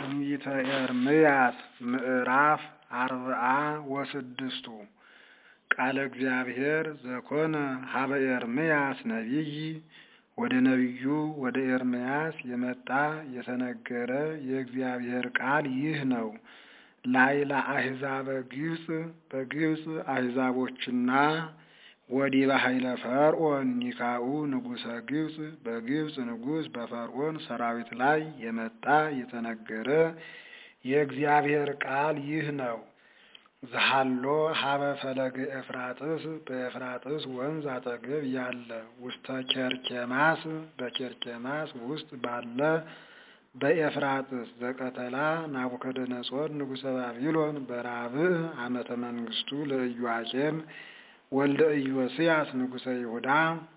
ትንቢተ ኤርምያስ ምዕራፍ አርብዓ ወስድስቱ ቃለ እግዚአብሔር ዘኮነ ሀበ ኤርምያስ ነቢይ ወደ ነቢዩ ወደ ኤርምያስ የመጣ የተነገረ የእግዚአብሔር ቃል ይህ ነው። ላይላ አሕዛበ ግብፅ በግብፅ አሕዛቦችና ወዲበ ኃይለ ፈርዖን ኒካኡ ንጉሠ ግብፅ በግብፅ ንጉሥ በፈርዖን ሰራዊት ላይ የመጣ የተነገረ የእግዚአብሔር ቃል ይህ ነው። ዘሃሎ ሀበ ፈለገ ኤፍራጥስ በኤፍራጥስ ወንዝ አጠገብ ያለ ውስተ ኬርኬማስ በኬርኬማስ ውስጥ ባለ በኤፍራጥስ ዘቀተላ ናቡከደነጾር ንጉሠ ባቢሎን በራብዕ ዓመተ መንግስቱ ለኢዮአቄም ወልደ ኢዮስያስ ንጉሠ ይሁዳ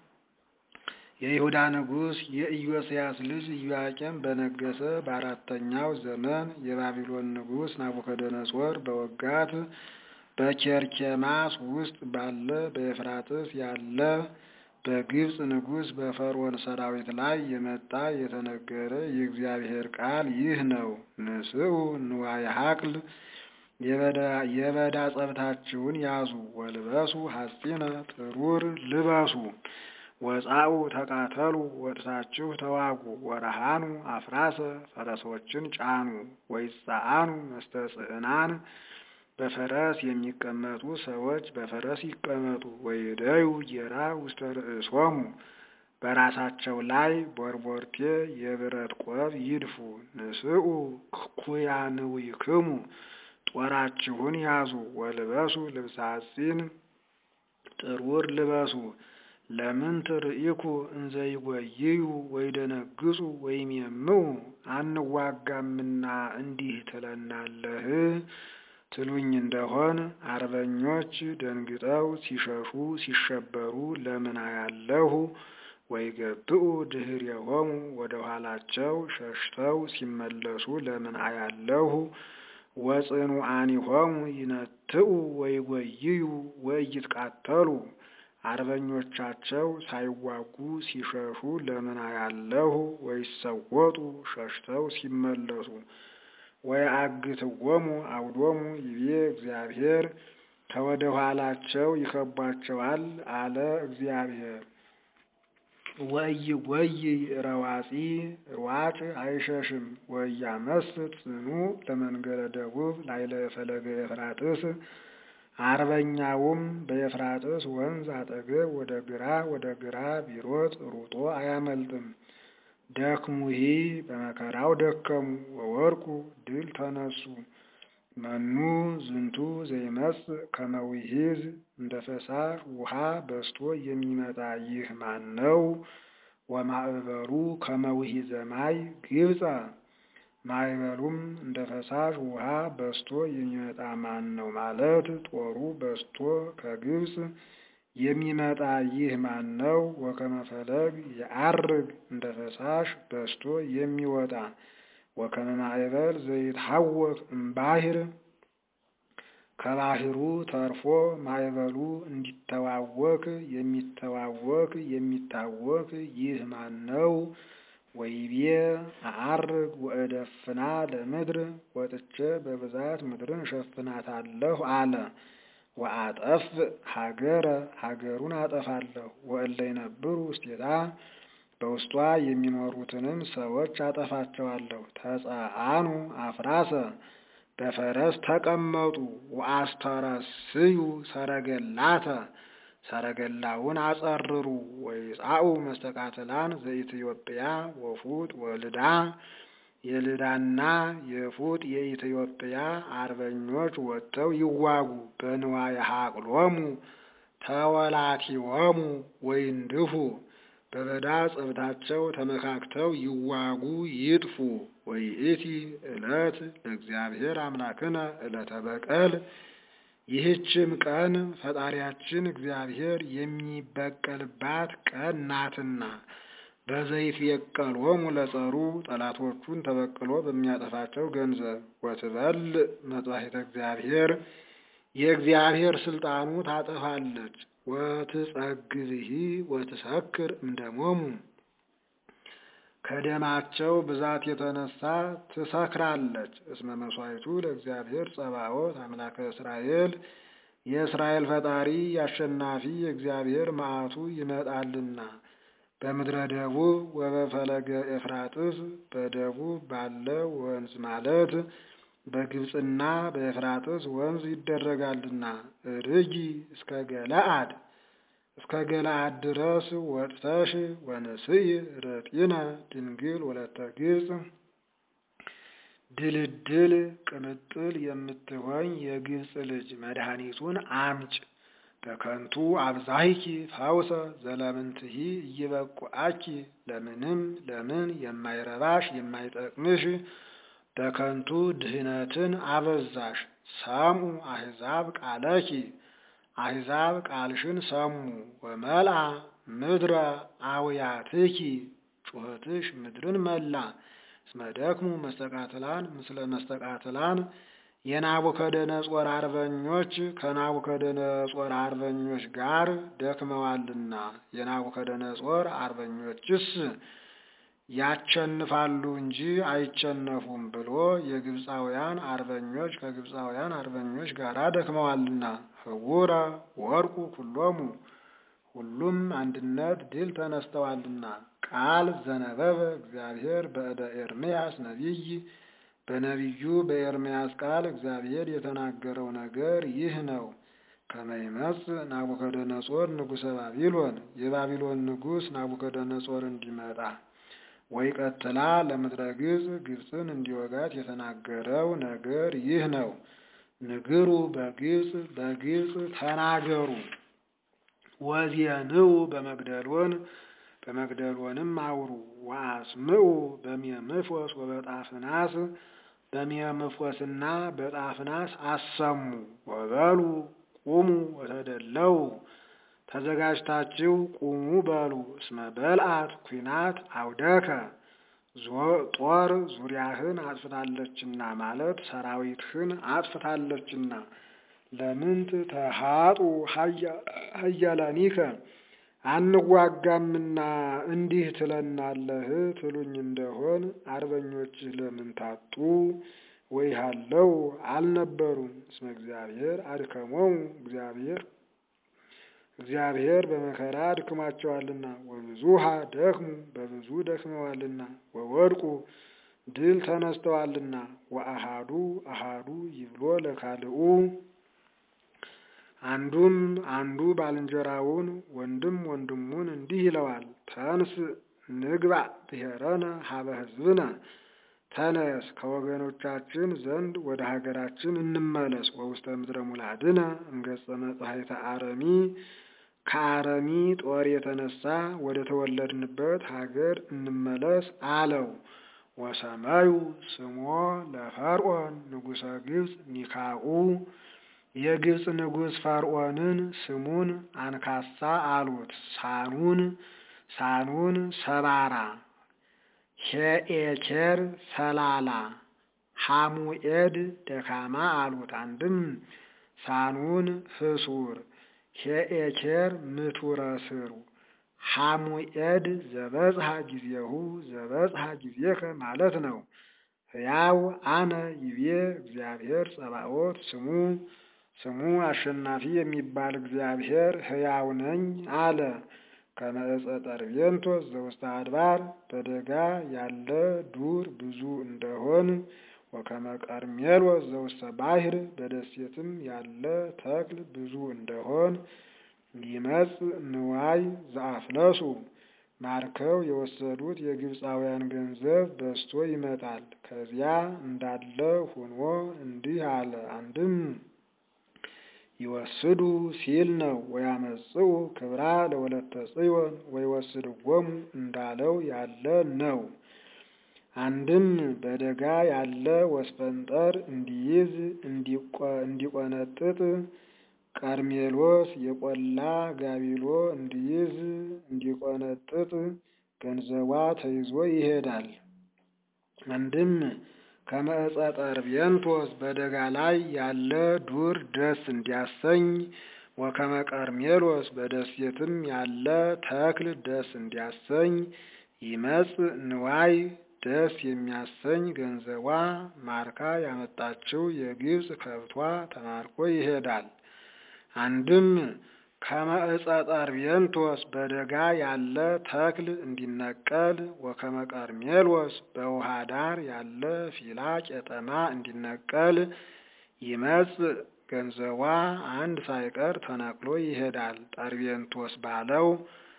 የይሁዳ ንጉሥ የኢዮስያስ ልጅ ኢዮአቄም በነገሰ በአራተኛው ዘመን የባቢሎን ንጉሥ ናቡከደነጾር በወጋት በኬርኬማስ ውስጥ ባለ በኤፍራጥስ ያለ በግብፅ ንጉሥ በፈርዖን ሰራዊት ላይ የመጣ የተነገረ የእግዚአብሔር ቃል ይህ ነው። ንስኡ ንዋየ ሀቅል የበዳ ጸብታችሁን ያዙ፣ ወልበሱ ሐጺነ ጥሩር ልበሱ፣ ወጻኡ ተቃተሉ፣ ወጥታችሁ ተዋጉ፣ ወረሃኑ አፍራሰ ፈረሶችን ጫኑ፣ ወይጻአኑ መስተጽዕናን በፈረስ የሚቀመጡ ሰዎች በፈረስ ይቀመጡ፣ ወይደዩ ጌራ ውስተ ርእሶሙ በራሳቸው ላይ ቦርቦርቴ የብረት ቆብ ይድፉ። ንስኡ ኩያንዊክሙ ጦራችሁን ያዙ፣ ወልበሱ ልብሰ ሐጺን ጥሩር ልበሱ። ለምን ትርኢኩ እንዘ ይጐይዩ ወይደነግጹ ወይም የምኡ አንዋጋምና እንዲህ ትለናለህ ትሉኝ እንደሆን አርበኞች ደንግጠው ሲሸሹ ሲሸበሩ ለምን አያለሁ? ወይገብኡ ድኅሬሆሙ ወደ ኋላቸው ሸሽተው ሲመለሱ ለምን አያለሁ? ወጽኑዓኒሆሙ ይነትኡ ወይጐይዩ ወኢይትቃተሉ አርበኞቻቸው ሳይዋጉ ሲሸሹ ለምን አያለሁ? ወይሰወጡ ሸሽተው ሲመለሱ ወየአግትዎሙ አውዶሙ ይቤ እግዚአብሔር ከወደ ኋላቸው ይከቧቸዋል አለ እግዚአብሔር። ወኢይጐይ ረዋፂ ሯጭ አይሸሽም። ወኢያመስጥ ጽኑዕ ለመንገደ ደቡብ ላይለ ፈለገ ኤፍራጥስ አርበኛውም በኤፍራጥስ ወንዝ አጠገብ ወደ ግራ ወደ ግራ ቢሮጥ ሩጦ አያመልጥም። ደክሙሂ በመከራው ደከሙ ወወድቁ ድል ተነሱ። መኑ ዝንቱ ዘይመጽእ ከመ ውሒዝ እንደ ፈሳሽ ውሃ በዝቶ የሚመጣ ይህ ማን ነው? ወማዕበሉ ከመ ውሒዘ ማይ ግብፀ ማዕበሉም እንደ ፈሳሽ ውሃ በዝቶ የሚመጣ ማን ነው ማለት ጦሩ በዝቶ ከግብፅ የሚመጣ ይህ ማን ነው? ወከመ ፈለግ የዐርግ እንደ ፈሳሽ በዝቶ የሚወጣ ወከመ ማዕበል ዘይትሐወክ እምባሕር ከባሕሩ ተርፎ ማዕበሉ እንዲተዋወክ የሚተዋወክ የሚታወክ ይህ ማን ነው? ወይቤ አዐርግ ወእደፍና ለምድር ወጥቼ በብዛት ምድርን እሸፍናታለሁ አለ። ወአጠፍእ ሀገረ ሀገሩን አጠፋለሁ። ወእለ ይነብሩ ውስቴታ በውስጧ የሚኖሩትንም ሰዎች አጠፋቸዋለሁ። ተጸአኑ አፍራሰ በፈረስ ተቀመጡ። ወአስተረስዩ ሰረገላተ ሰረገላውን አጸርሩ። ወይጻኡ መስተቃትላን ዘኢትዮጵያ ወፉጥ ወልዳ የልዳና የፉጥ የኢትዮጵያ አርበኞች ወጥተው ይዋጉ። በንዋየ ሀቅሎሙ ተወላቲዎሙ ወይንድፉ በበዳ ጸብታቸው ተመካክተው ይዋጉ ይጥፉ። ወይእቲ ዕለት ለእግዚአብሔር አምላክነ ዕለተ በቀል ይህችም ቀን ፈጣሪያችን እግዚአብሔር የሚበቀልባት ቀን ናትና በዘይት የቀሎሙ ለጸሩ ጠላቶቹን ተበቅሎ በሚያጠፋቸው ገንዘብ ወትበል መጥባሕተ እግዚአብሔር የእግዚአብሔር ስልጣኑ ታጠፋለች። ወትጸግብሂ ወትሰክር እምደሞሙ ከደማቸው ብዛት የተነሳ ትሰክራለች። እስመ መስዋዕቱ ለእግዚአብሔር ጸባኦት አምላከ እስራኤል የእስራኤል ፈጣሪ አሸናፊ የእግዚአብሔር መዓቱ ይመጣልና። በምድረ ደቡብ ወበፈለገ ኤፍራጥስ በደቡብ ባለ ወንዝ ማለት በግብፅና በኤፍራጥስ ወንዝ ይደረጋልና። ርጊ እስከ ገለአድ እስከ ገለአድ ድረስ ወጥተሽ ወንስኢ ርጢነ ድንግል ወለተ ግብፅ ድልድል ቅምጥል የምትሆኝ የግብፅ ልጅ መድኃኒቱን አምጭ። በከንቱ አብዛይኪ ፈውሰ ዘለምንትሂ እይበቁአኪ ለምንም ለምን የማይረባሽ የማይጠቅምሽ በከንቱ ድህነትን አበዛሽ። ሰሙ አሕዛብ ቃለኪ አሕዛብ ቃልሽን ሰሙ። ወመልአ ምድረ አውያትኪ ጩኸትሽ ምድርን መላ። እስመ ደክሙ መስተቃትላን ምስለ መስተቃትላን የናቡከደነጾር አርበኞች ከናቡከደነጾር አርበኞች ጋር ደክመዋልና። የናቡከደነጾር አርበኞችስ ያቸንፋሉ እንጂ አይቸነፉም ብሎ የግብፃውያን አርበኞች ከግብፃውያን አርበኞች ጋር ደክመዋልና። ህቡረ ወርቁ ኩሎሙ ሁሉም አንድነት ድል ተነስተዋልና። ቃል ዘነበበ እግዚአብሔር በእደ ኤርምያስ ነቢይ በነቢዩ በኤርምያስ ቃል እግዚአብሔር የተናገረው ነገር ይህ ነው። ከመይመጽ ናቡከደነጾር ንጉሠ ባቢሎን የባቢሎን ንጉሥ ናቡከደነጾር እንዲመጣ ወይ ቀጥላ ለምድረ ግብፅ ግብፅን እንዲወጋት የተናገረው ነገር ይህ ነው። ንግሩ በግብፅ በግብፅ ተናገሩ። ወዜንው በመግደሎን በመግደሎንም አውሩ። ወአስምዑ በሚምፎስ ወበጣፍናስ በሚምፎስና በጣፍናስ አሰሙ። ወበሉ ቁሙ ወተደለው ተዘጋጅታችሁ ቁሙ በሉ። እስመ በልአት ኩናት አውደከ ጦር ዙሪያህን አጥፍታለችና ማለት ሰራዊትህን አጥፍታለችና። ለምንት ተሃጡ ሀያላኒከ አንዋጋምና እንዲህ ትለናለህ ትሉኝ እንደሆን አርበኞችህ ለምን ታጡ? ወይሃለው አልነበሩም። እስመ እግዚአብሔር አድከሞሙ እግዚአብሔር እግዚአብሔር በመከራ አድክሟቸዋልና። ወብዙሃ ደክሙ በብዙ ደክመዋልና። ወወድቁ ድል ተነስተዋልና። ወአሃዱ አሃዱ ይብሎ ለካልኡ አንዱም አንዱ ባልንጀራውን ወንድም ወንድሙን እንዲህ ይለዋል፣ ተንስ ንግባ ብሔረነ ሀበ ሕዝብነ ተነስ ከወገኖቻችን ዘንድ ወደ ሀገራችን እንመለስ። ወውስተ ምድረ ሙላድነ እምገጸ መጽሐይተ አረሚ ከአረሚ ጦር የተነሳ ወደ ተወለድንበት ሀገር እንመለስ አለው። ወሰማዩ ስሞ ለፈርዖን ንጉሠ ግብፅ ኒካኡ የግብፅ ንጉሥ ፈርዖንን ስሙን አንካሳ አሉት። ሳኑን ሳኑን ሰባራ ሄኤኬር ሰላላ ሐሙኤድ ደካማ አሉት። አንድም ሳኑን ህሱር ሄኤኬር ምቱረ ስሩ ሐሙኤድ ዘበጽሐ ጊዜሁ ዘበጽሐ ጊዜከ ማለት ነው። ሕያው አነ ይቤ እግዚአብሔር ጸባኦት ስሙ ስሙ አሸናፊ የሚባል እግዚአብሔር ሕያው ነኝ አለ። ከመዕፀ ጠርቤንቶስ ዘውስተ አድባር በደጋ ያለ ዱር ብዙ እንደሆን ወከመ ቀርሜሎስ ዘውስተ ባሕር በደሴትም ያለ ተክል ብዙ እንደሆን ይመጽ ንዋይ ዘአፍለሱ ማርከው የወሰዱት የግብፃውያን ገንዘብ በዝቶ ይመጣል። ከዚያ እንዳለ ሆኖ እንዲህ አለ። አንድም ይወስዱ ሲል ነው። ወያመጽኡ ክብራ ለወለተ ጽዮን ወይወስድዎሙ እንዳለው ያለ ነው። አንድም በደጋ ያለ ወስፈንጠር እንዲይዝ እንዲቆነጥጥ ቀርሜሎስ የቆላ ጋቢሎ እንዲይዝ እንዲቆነጥጥ ገንዘቧ ተይዞ ይሄዳል። አንድም ከመዕፀ ጠርቤንቶስ በደጋ ላይ ያለ ዱር ደስ እንዲያሰኝ ወከመ ቀርሜሎስ በደሴትም ያለ ተክል ደስ እንዲያሰኝ ይመጽ ንዋይ ደስ የሚያሰኝ ገንዘቧ ማርካ ያመጣችው የግብፅ ከብቷ ተማርኮ ይሄዳል። አንድም ከመዕፀ ጠርቤንቶስ በደጋ ያለ ተክል እንዲነቀል ወከመ ቀርሜሎስ በውሃ ዳር ያለ ፊላ ቄጠማ እንዲነቀል ይመጽ ገንዘቧ አንድ ሳይቀር ተነቅሎ ይሄዳል። ጠርቤንቶስ ባለው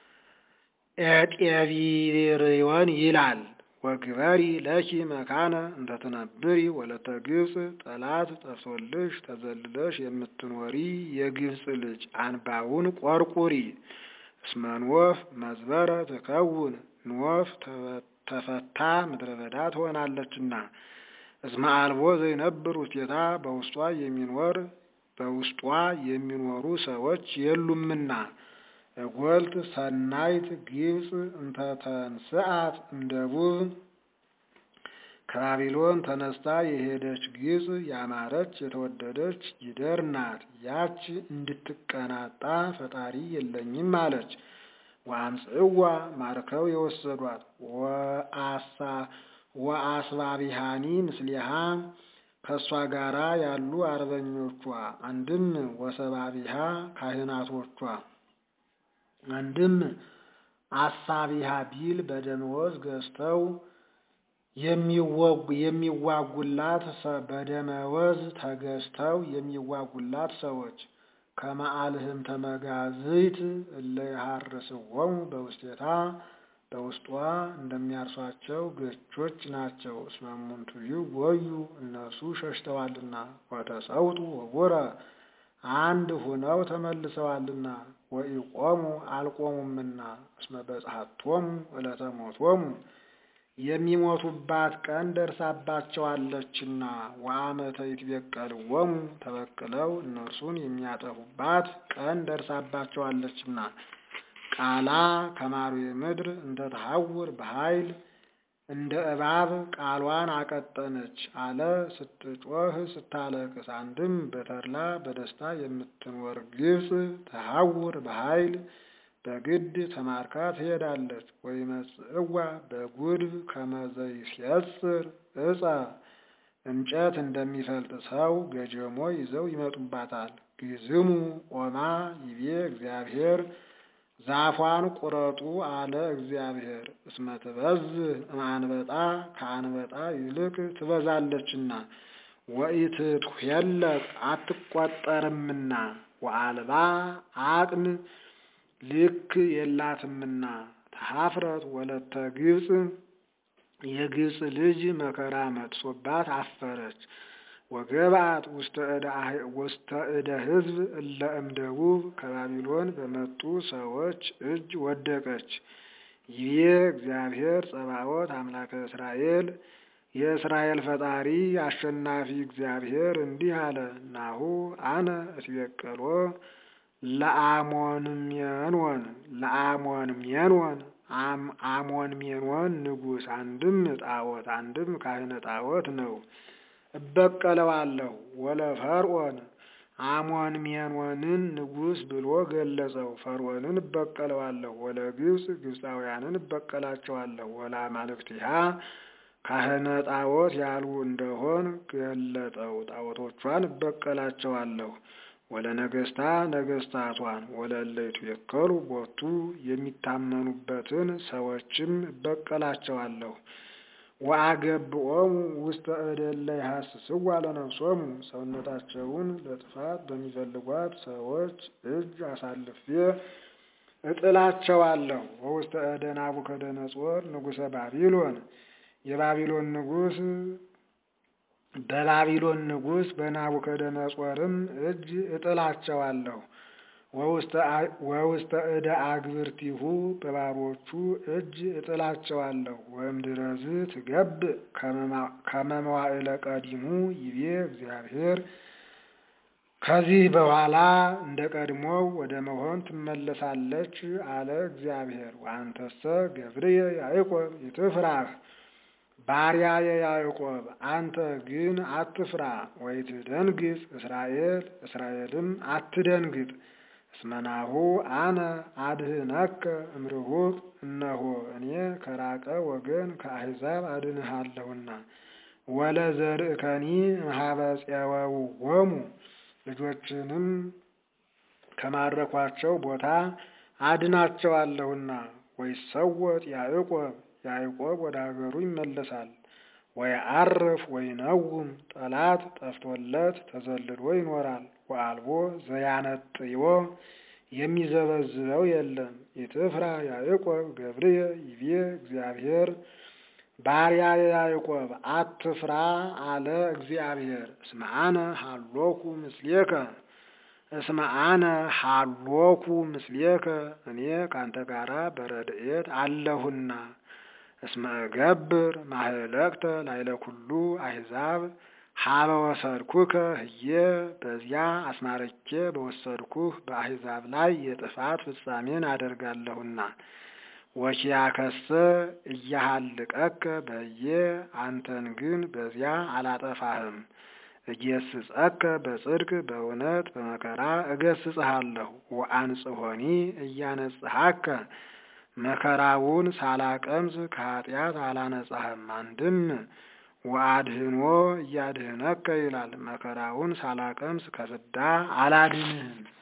ኤጤቢርዮን ይላል። ወግበሪ ለኪ መካነ እንተትነብሪ ወለተ ግብፅ ጠላት ጠፍቶልሽ ተዘልለሽ የምትኖሪ የግብፅ ልጅ አንባውን ቆርቁሪ። እስመ ንወፍ መዝበረ ትከውን ንወፍ ተፈታ ምድረ በዳ ትሆናለችና። እስመ አልቦ ዘይነብር ውስቴታ በውስጧ የሚኖር በውስጧ የሚኖሩ ሰዎች የሉምና። እጎልት ሰናይት ግብፅ እንተተንስአት እምደቡብ ከባቢሎን ተነስታ የሄደች ግብፅ ያማረች የተወደደች ጊደር ናት። ያች እንድትቀናጣ ፈጣሪ የለኝም አለች። ወአምጽዋ ማርከው የወሰዷት ወአስባቢሃኒ ምስሊሃ ከእሷ ጋራ ያሉ አርበኞቿ አንድም ወሰባቢሃ ካህናቶቿ አንድም አሳቢሃ ቢል በደመወዝ ገዝተው የሚዋጉላት በደመወዝ ተገዝተው የሚዋጉላት ሰዎች ከመአልህም ተመጋዝይት እለ ይሃርስዎሙ በውስቴታ በውስጧ እንደሚያርሷቸው ገቾች ናቸው። እስመ እሙንቱዩ ወዩ እነሱ ሸሽተዋልና ወተሰውጡ ወቡረ አንድ ሁነው ተመልሰዋልና ወኢቆሙ አልቆሙምና እስመ በጽሐቶሙ ዕለተ ሞቶሙ የሚሞቱባት ቀን ደርሳባቸዋለችና ወአመተ ይትበቀልዎሙ ተበቅለው እነርሱን የሚያጠፉባት ቀን ደርሳባቸዋለችና ቃላ ከማሩ ምድር እንተ ተሐውር በኃይል እንደ እባብ ቃሏን አቀጠነች አለ ስትጮህ ስታለቅስ። አንድም በተድላ በደስታ የምትኖር ግብፅ ተሐውር በኃይል በግድ ተማርካ ትሄዳለች። ወይመጽእዋ በጉድፍ ከመዘይሴጽር ዕፀ እንጨት እንደሚፈልጥ ሰው ገጀሞ ይዘው ይመጡባታል። ግዝሙ ኦማ ይቤ እግዚአብሔር ዛፏን ቁረጡ አለ እግዚአብሔር። እስመ ትበዝህ እምአንበጣ ከአንበጣ ይልቅ ትበዛለችና ወኢትትኄለቅ አትቆጠርምና ወአልባ አቅን ልክ የላትምና ተሐፍረት ወለተ ግብፅ የግብፅ ልጅ መከራ መጥሶባት አፈረች። ወገብአት ውስተ እደ ሕዝብ እለ እምደቡብ ከባቢሎን በመጡ ሰዎች እጅ ወደቀች። ይቤ እግዚአብሔር ጸባዖት አምላከ እስራኤል የእስራኤል ፈጣሪ አሸናፊ እግዚአብሔር እንዲህ አለ። ናሁ አነ እትቤቀሎ ለአሞንሜንወን ለአሞንሜንወን አሞንሜንወን ንጉሥ አንድም ጣዖት አንድም ካህነ ጣዖት ነው። እበቀለዋለሁ ወለ ፈርዖን አሞን ሜንወንን ንጉሥ ብሎ ገለጸው። ፈርዖንን እበቀለዋለሁ ወለ ግብፅ ግብፃውያንን እበቀላቸዋለሁ ወለ አማልክቲሃ ካህነ ጣዖት ያሉ እንደሆን ገለጠው። ጣዖቶቿን እበቀላቸዋለሁ ወለ ነገስታ ነገስታቷን ወለ እለይቱ የከሉ ቦቱ የሚታመኑበትን ሰዎችም እበቀላቸዋለሁ። ወአገብኦሙ ውስተ እደ እለ ይሐስስዋ ለነፍሶሙ ሰውነታቸውን ለጥፋት በሚፈልጓት ሰዎች እጅ አሳልፌ እጥላቸዋለሁ። ወውስተ እደ ናቡከደነጾር ንጉሠ ባቢሎን የባቢሎን ንጉሥ በባቢሎን ንጉሥ በናቡከደነጾርም እጅ እጥላቸዋለሁ። ወውስተ እደ አግብርቲሁ በባሮቹ እጅ እጥላቸዋለሁ። ወእምድረዝ ትገብእ ከመ መዋዕለ ቀዲሙ ይቤ እግዚአብሔር ከዚህ በኋላ እንደ ቀድሞው ወደ መሆን ትመለሳለች አለ እግዚአብሔር። ወአንተሰ ገብርየ ያዕቆብ ይትፍራህ ባሪያየ ያዕቆብ አንተ ግን አትፍራ። ወይትደንግጽ እስራኤል እስራኤልም አትደንግጥ። እስመናሁ አነ አድህነከ እምርሁቅ እነሆ እኔ ከራቀ ወገን ከአሕዛብ አድንሃለሁና ወለዘርእከኒ እምኀበ ፄወውዎሙ ልጆችንም ከማረኳቸው ቦታ አድናቸዋለሁና ወይሰወጥ ያዕቆብ ያዕቆብ ወደ ሀገሩ ይመለሳል። ወይዐርፍ ወይነውም ጠላት ጠፍቶለት ተዘልሎ ይኖራል። ወአልቦ ዘያነጥዮ የሚዘበዝበው የለም። ኢትፍራ ያዕቆብ ገብርየ ይቤ እግዚአብሔር ባሪያ ያዕቆብ አትፍራ አለ እግዚአብሔር። እስመ አነ ሀሎኩ ምስሌከ እስመ አነ ሀሎኩ ምስሌከ እኔ ካንተ ጋራ በረድኤት አለሁና። እስመ እገብር ማህለቅተ ላይለ ኩሉ አሕዛብ ሀበ ወሰድኩከ ህየ በዚያ አስማርኬ በወሰድኩህ በአሕዛብ ላይ የጥፋት ፍጻሜን አደርጋለሁና። ወኪያከሰ እያሃልቀከ በየ አንተን ግን በዚያ አላጠፋህም። እጌስጸከ በጽድቅ በእውነት በመከራ እገስጽሃለሁ። ወአንጽሖኒ እያነጽሐከ መከራውን ሳላቀምስ ከኃጢአት አላነጻህም። አንድም ወአድህኖ እያድህነከ ይላል። መከራውን ሳላቀምስ ከፍዳ አላድንህም።